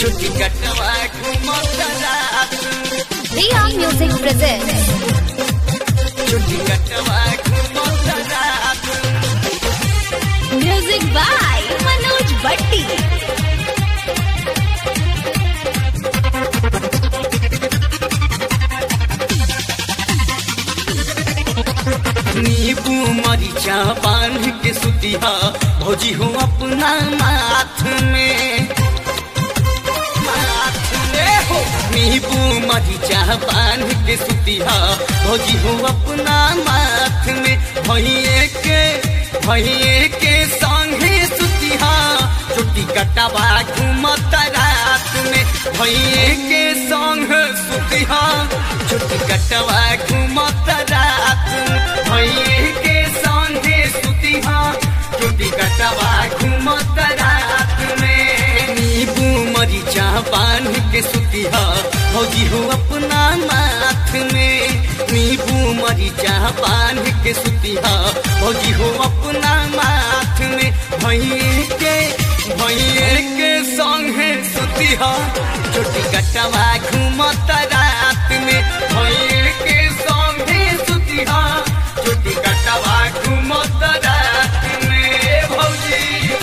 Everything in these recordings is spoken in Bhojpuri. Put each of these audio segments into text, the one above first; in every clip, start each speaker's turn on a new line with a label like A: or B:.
A: छुट्टी कटवा घूमत रात
B: Riya Music presents
A: छुट्टी कटवा घूमत रात
B: music by Manoj Bhatti.
A: नींबू मरीचा बांध के सुतिया भौजी हो अपना माथ में माथ में हो नींबू मरीचा बांध के सुतिया भौजी हो अपना माथ में भैये के भैये के संगे सुतिया छुट्टी कटवा घूमत रात में भैये के संग सुतिया छुट्टी कटवा घूमत रात भैये के संगे सुतिया छुट्टी कटवा घूमत रात में नींबू मरीचा बांध के सुतिया भौजी हो अपना माथ में नींबू मरीचा बांध के सुतिया भौजी हो अपना माथ में भैये के भैये के संगे सुतिया छोटी कटवा घूमत रात में भैये के संगे सुतिया छोटी कटवा घूमत रात में भौजी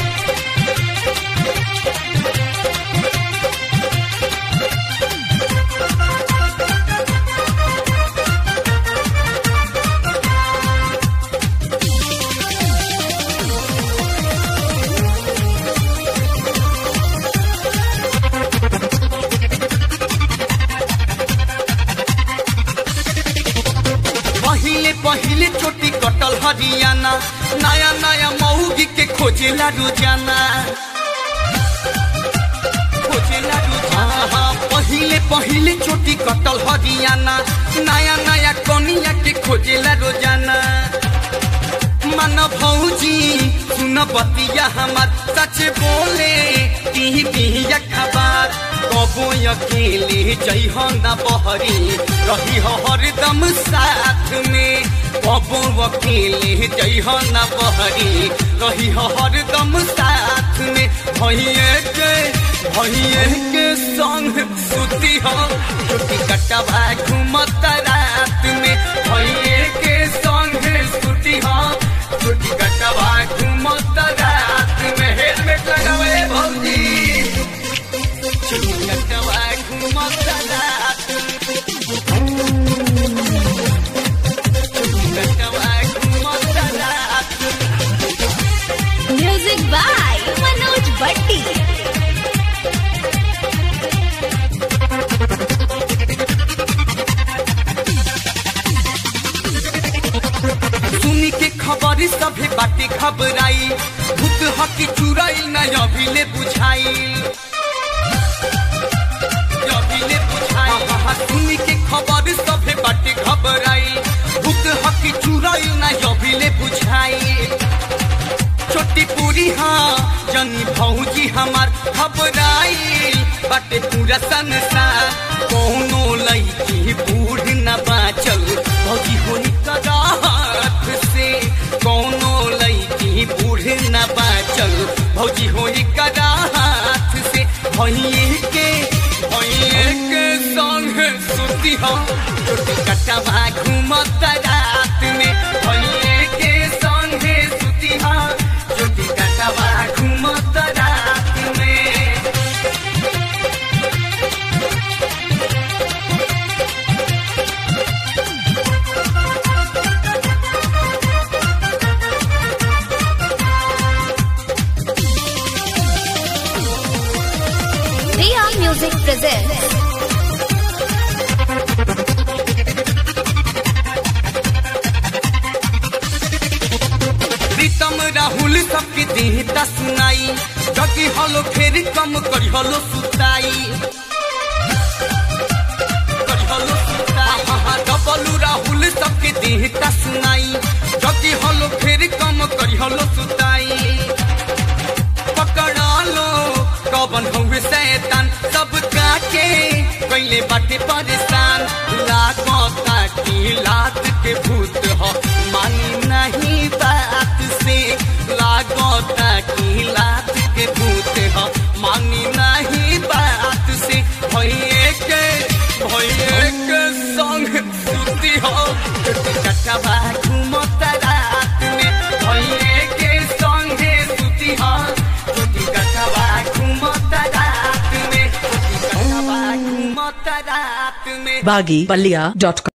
A: पहिले पहिले चोटी कटल हरियाणा नया नया मऊगी के खोजेला रोजाना खोजेला रोजाना हाँ, पहिले पहिले चोटी कटल हरियाणा नया नया कनिया के खोजेला रोजाना मन भौजी सुन बतिया हमार सच बोले ती दिया खबर कबो अकेले जइह न बहरी रही हो हरदम साथ में कबो अकेले जइह न बहरी रही हो हरदम साथ में भैये के भैये के संग सुती हो छुट्टी कटवा घूमत रात में भैये के संग सुती हो छुट्टी कटवा घूमत रात में हेलमेट लगावे भौजी छुट्टी कटवा घूमत रात छुट्टी कटवा घूमत रात
B: Music by Manoj Bhatti.
A: सुनी के खबर सभे बाटे घबराई भूत हकी चुराई न अभिले बुझाई अभिले बुझाई हाँ, सुनी के खबर सभे बाटे घबराई भूत हकी चुराई न अभिले बुझाई छोटी पूरी हाँ जनी भौजी हमार घबराई बाटे पूरा संसार कौनो लईकी बूढ़ न बाचल भौजी हो हाथ से कौनो लईकी बूढ़ न बाचल भौजी हो हाथ से भैये के भैये के संग सुती हो छोटी कटवा घूमत रात में भैये के संगे सुती हो छोटी कटवा घूमत रात में
B: Riya Music presents
A: प्रीतम राहुल सबके देहता सुनाई जगी हलो फेर कम करी हलो सुताई करी हलो सुताई हाँ, हाँ, डबलू राहुल सबके देहता सुनाई जगी हलो फेर कम करी हलो सुताई पकड़ा लो कौन हुए शैतान सब काके कैले बाटे परेशान लागता की लात के भूत हो मानी नहीं बात से लागता की लात के भूत हो मानी नहीं बात बारात में
C: baggypalia.com